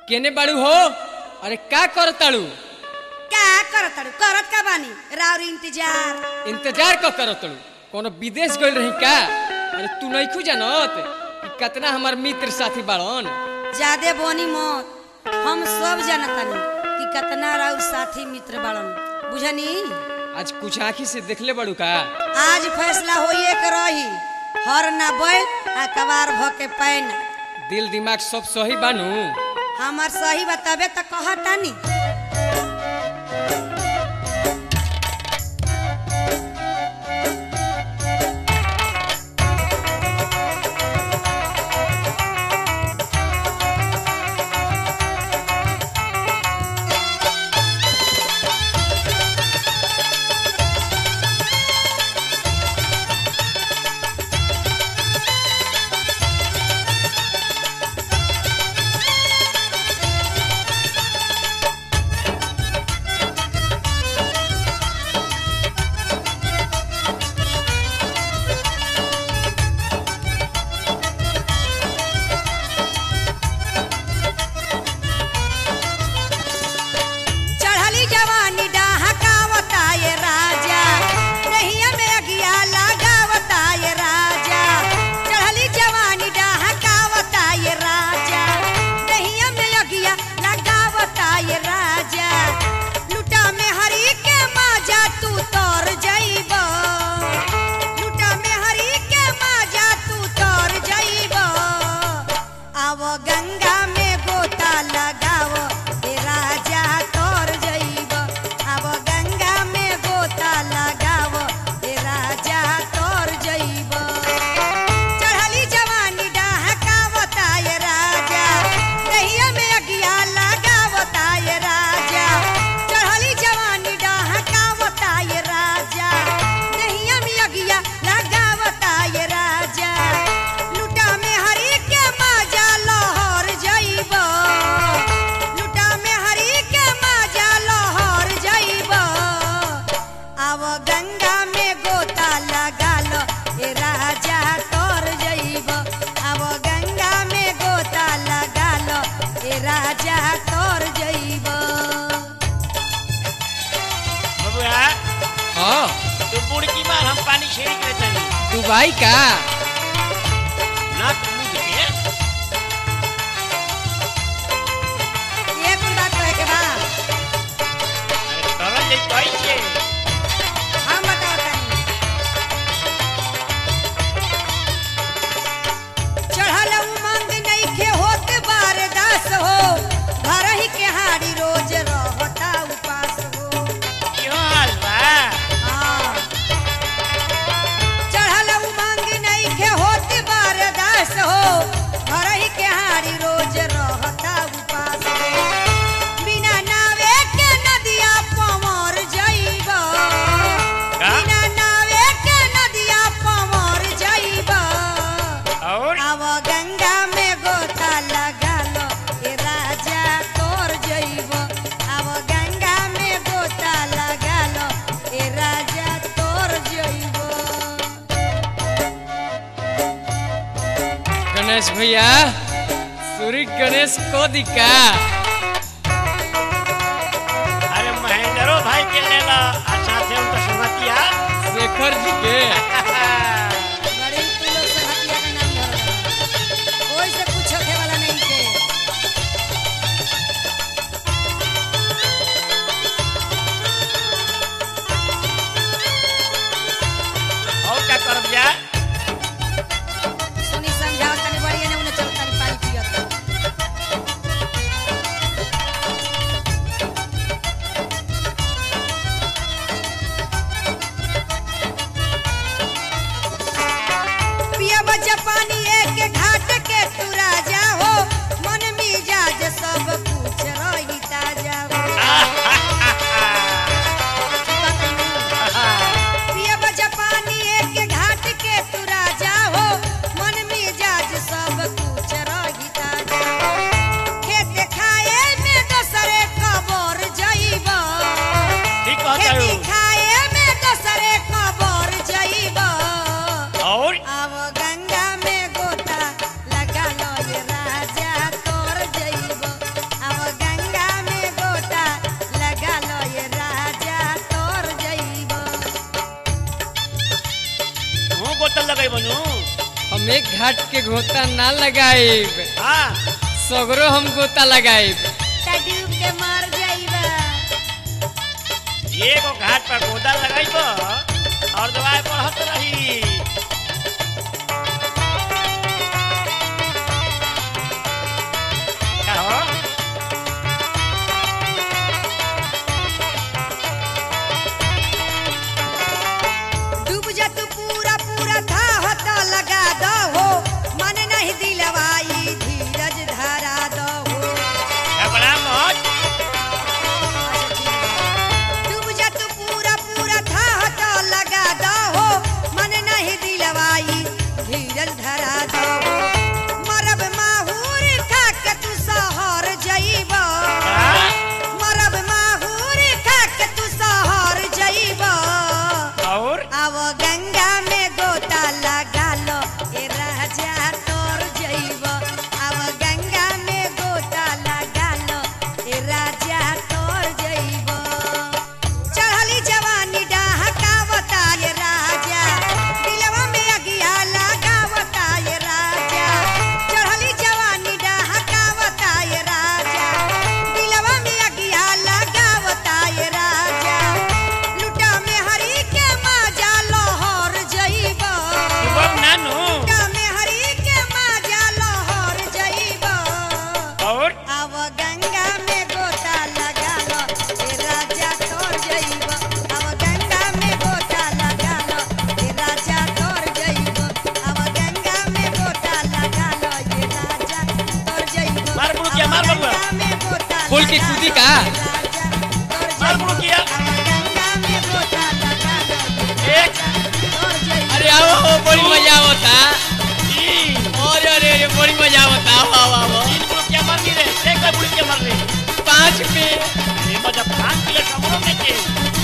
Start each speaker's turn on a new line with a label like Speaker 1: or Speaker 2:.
Speaker 1: केने बाड़ू हो अरे का कर ताड़ू
Speaker 2: का करत ताड़ू करत का बानी राउर इंतजार
Speaker 1: इंतजार क कर ताड़ू कोनो विदेश गइल रही का अरे तू नइखू जानत कि कितना हमार मित्र साथी बाड़न
Speaker 2: ज्यादे बोनी मत हम सब जानतानी कि कितना राउर साथी मित्र बाड़न बुझनी
Speaker 1: आज कुछ आँखी से देखले बाड़ू का
Speaker 2: आज फैसला होइए के रही हर ना बैल आ कबार भ के पैन
Speaker 1: दिल दिमाग सब सही बानू
Speaker 2: हमार सही बताबे त कहतानी चढ़ली जवानी डहकावता ये राजा नहिया में अगिया लगावता ये राजा चढ़ली जवानी डहकावता ये राजा नहिया में अगिया लगावता ये राजा लुटा में हरी के माजा तू तोर जइब लुटा में हरी के माजा तू तोर जइब आव गंगा में गोता लगाव ए राजा तोर जइब आव गंगा में गोता लगाव ए राजा तोर जइब चढ़ली जवानी डहकावता ये राजा दहिया में अगिया लगावता ये राजा चढ़ली जवानी डहकावता ये राजा दहिया में अगिया लगावता ये राजा लुटा में हरी के माजा लहर जइब लुटा में हरी के माजा लहर जइब आव गंगा में गोता लगा लो ए राजा तोर जइब आव गंगा में गोता लगा लो ए राजा तोर जइब
Speaker 3: बबुआ
Speaker 1: हाँ
Speaker 3: तू बुड़की मार हम पानी छिड़क ले तनी
Speaker 1: दुबई का
Speaker 3: ना तू मुझ के
Speaker 2: ये कुल बात कहे के बा
Speaker 3: अरे तरल ले कैसे
Speaker 2: हम बताओ तनी चढ़ल उमंग नइखे होत बारदास हो घर ही के हारी रोज रहता उपास हो
Speaker 3: क्यों हाल बा
Speaker 2: हाँ। चढ़ल उमंग नइखे होत बारदास हो घर ही के हारी रोज रहता उपास हो बिना नावे के नदिया पमर जइब
Speaker 3: का?
Speaker 2: बिना नावे के नदिया पमर जइब
Speaker 3: और
Speaker 2: आव गंगा में गोता लगा लो ए राजा तोर जइब आव गंगा में गोता लगा लो ए राजा तोर जइब
Speaker 1: गणेश भैया सूर्य गणेश को दिका
Speaker 3: अरे महेंद्रो भाई के ले ला आ साथे उनका संगतिया
Speaker 1: शेखर जी के
Speaker 2: बड़ी तू लोग से हटिया का नाम धरल कोई से पूछो के वाला नहीं के
Speaker 3: और क्या करब जा
Speaker 2: सुनी समझाओ तनी बढ़िया ने उन्हें चल तनी पानी पियत
Speaker 1: में घाट के गोता ना लगाइब
Speaker 3: हाँ
Speaker 1: सगरो हम गोता लगाइब
Speaker 2: ता डूब के मर जाइबा
Speaker 3: एगो घाट पर गोदा लगाइब और दवाई बढ़त रही का हो
Speaker 2: डूब जा तू पूरा पूरा था होता लगा दो हो मन नहीं दिलवाई धीरज धरा दो हो
Speaker 3: घबरा मत
Speaker 2: डूब जा तू पूरा पूरा था होता लगा दो हो मन नहीं दिलवाई धीरज धरा दो हो मरब माहूर खा के तू सहर जइबा
Speaker 3: हाँ?
Speaker 2: मरब माहूर खा के तू सहर जइबा
Speaker 3: और
Speaker 2: आव गंगा में गोता लगा लो ए राजा तोर जइब आव गंगा में गोता लगा लो ए राजा तोर जइब चढ़ली जवानी डहकावता ये राजा दिलवा में अगिया लगावता ये राजा चढ़ली जवानी डहकावता ये राजा दिलवा में अगिया लगावता ये राजा लुटा में हरी के माजा लोहर जइबा
Speaker 3: शुभम नानू
Speaker 2: लुटा में हरी के माजा लोहर जइबा
Speaker 3: और
Speaker 2: आव गंगा में गोता लगा लो ए राजा तोर जइबा आव गंगा में गोता लगा लो ए राजा तोर जइबा आव गंगा में गोता लगा लो ए राजा तोर जइबा
Speaker 3: मार बुड़किया, मार बबुआ।
Speaker 2: गंगा में गोता
Speaker 1: खोल के
Speaker 2: लगा
Speaker 1: कूदी
Speaker 2: लो,
Speaker 1: का?
Speaker 2: ए राजा तोर
Speaker 3: मार
Speaker 2: जइबा।
Speaker 3: बुड़किया।
Speaker 2: आव गंगा में गोता लगा लो ए
Speaker 3: एक।
Speaker 2: राजा तोर जइबा।
Speaker 1: अरे आओ आओ, बड़ी मजा आवता
Speaker 3: तीन
Speaker 1: अरे अरे अरे बड़ी मजा आवता आओ आओ आओ
Speaker 3: तीन बुड़किया मर गई रे एक बुड़किया मर रही
Speaker 1: पाँच पे
Speaker 3: ये मजा भांग के लिए कमरों में के